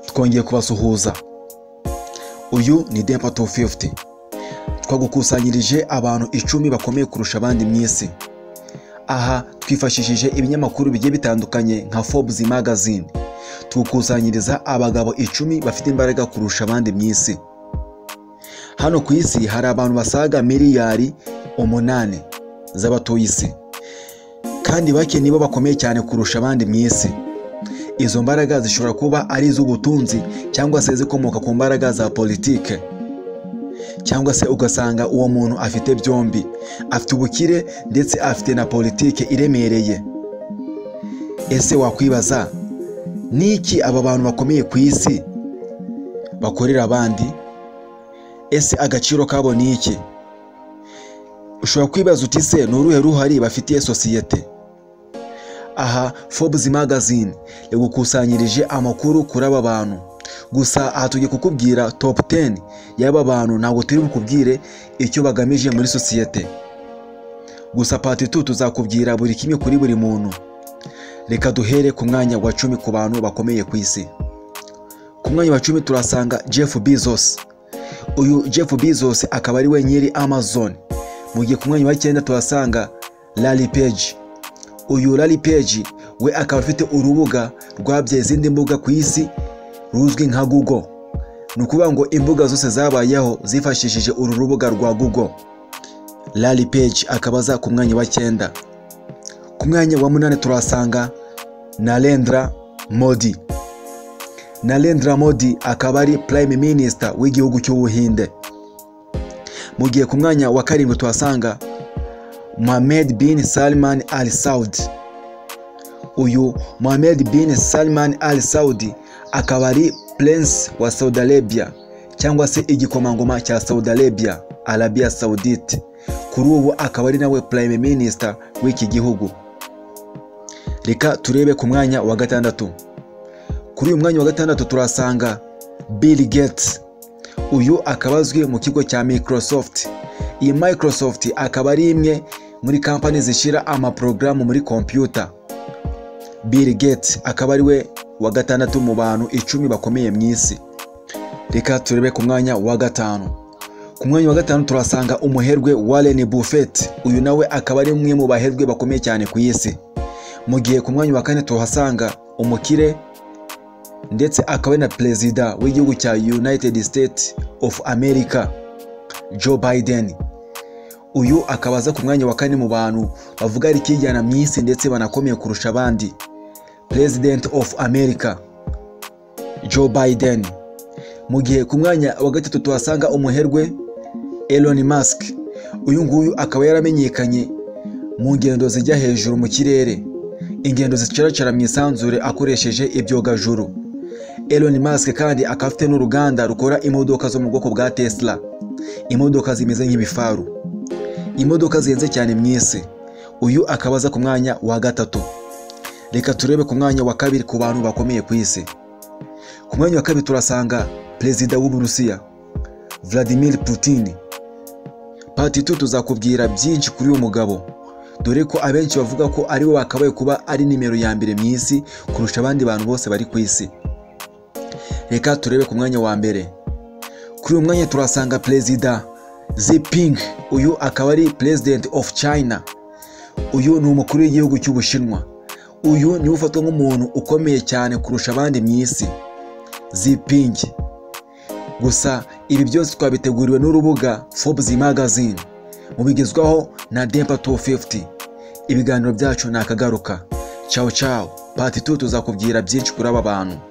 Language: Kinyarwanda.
twongeye kubasuhuza uyu ni dempa tu fifuti twagukusanyirije abantu icumi bakomeye kurusha abandi mu isi aha twifashishije ibinyamakuru bigiye bitandukanye nka Forbes magazine tukusanyiriza abagabo icumi bafite imbaraga kurusha abandi mu isi hano ku isi hari abantu basaga miliyari umunani z'abatuye isi kandi bake nibo bakomeye cyane kurusha abandi mu isi izo mbaraga zishobora kuba ari iz'ubutunzi cyangwa se zikomoka ku mbaraga za politike cyangwa se ugasanga uwo muntu afite byombi afite ubukire ndetse afite na politike iremereye ese wakwibaza niki aba bantu bakomeye ku isi bakorera abandi ese agaciro kabo ni iki ushobora kwibaza uti se ni uruhe ruhari bafitiye sosiyete aha Forbes magazine yagukusanyirije amakuru kuri aba bantu gusa aha tugiye kukubwira top 10 y'aba bantu ntabwo turi bukubwire icyo bagamije muri sosiyete gusa part 2 tuzakubwira buri kimwe kuri buri muntu reka duhere ku mwanya wa cumi ku bantu bakomeye ku isi ku mwanya wa cumi turasanga Jeff Bezos uyu Jeff Bezos akaba ari we nyiri Amazon mu gihe ku mwanya wa cyenda tuhasanga Larry Page uyu Larry Page we akaba afite urubuga rwabyaye izindi mbuga ku isi ruzwi nka Google ni ukuvuga ngo imbuga zose zabayeho zifashishije uru rubuga rwa Google Larry Page akaba aza ku mwanya wa cyenda ku mwanya wa munani turasanga Narendra Modi Narendra Modi akaba ari Prime Minister w'igihugu cy'Ubuhinde mu gihe ku mwanya wa karindwi tuhasanga Mohamed bin Salman Al Saudi uyu Mohamed bin Salman Al Saudi akaba ari Prince wa Saudi Arabia cyangwa se igikomangoma cya Saudi Arabia Arabia Saudite kuri ubu akaba ari nawe Prime Minister w'iki gihugu reka turebe ku mwanya wa gatandatu kuri uyu mwanya wa gatandatu turasanga Bill Gates uyu akaba azwi mu kigo cya Microsoft iyi Microsoft akaba ari imwe muri kampani zishyira amaporogaramu muri kompiyuta Bill Gates akaba ari we wa gatandatu mu bantu icumi bakomeye mu isi reka turebe ku mwanya wa gatanu ku mwanya wa gatanu turasanga umuherwe Warren Buffett uyu nawe akaba ari umwe mu baherwe bakomeye cyane ku isi mu gihe ku mwanya wa kane tuhasanga umukire ndetse akaba na perezida w'igihugu cya United States of America Joe Biden uyu akaba aza ku mwanya wa kane mu bantu bavuga ari ikijyana mu isi ndetse banakomeye kurusha abandi President of America Joe Biden mu gihe ku mwanya wa gatatu tuhasanga umuherwe Elon Musk uyu nguyu akaba yaramenyekanye mu ngendo zijya hejuru mu kirere ingendo zicaracara mu isanzure akoresheje ibyogajuru Elon Musk kandi akaba afite n'uruganda rukora imodoka zo mu bwoko bwa Tesla imodoka zimeze nk'ibifaru imodoka zihenze cyane mu isi uyu akaba aza ku mwanya wa gatatu reka turebe ku mwanya wa kabiri ku bantu bakomeye ku isi ku mwanya wa kabiri turasanga perezida w'uburusiya Vladimir Putin pati tu tuzakubwira byinshi kuri uyu mugabo dore ko abenshi bavuga ko ari we wakabaye kuba ari nimero ya mbere mu isi kurusha abandi bantu bose bari ku isi reka turebe ku mwanya wa mbere kuri uyu mwanya turasanga perezida ziping uyu akaba ari president of china uyu ni umukuru w'igihugu cy'ubushinwa uyu niwe ufatwa nk'umuntu ukomeye cyane kurusha abandi mu isi ziping gusa ibi byose twabiteguriwe n'urubuga Forbes magazine mubigezwaho na dempa 250 ibiganiro byacu ni akagaruka cyawu cyawu pati 2 tuzakubwira byinshi kuri aba bantu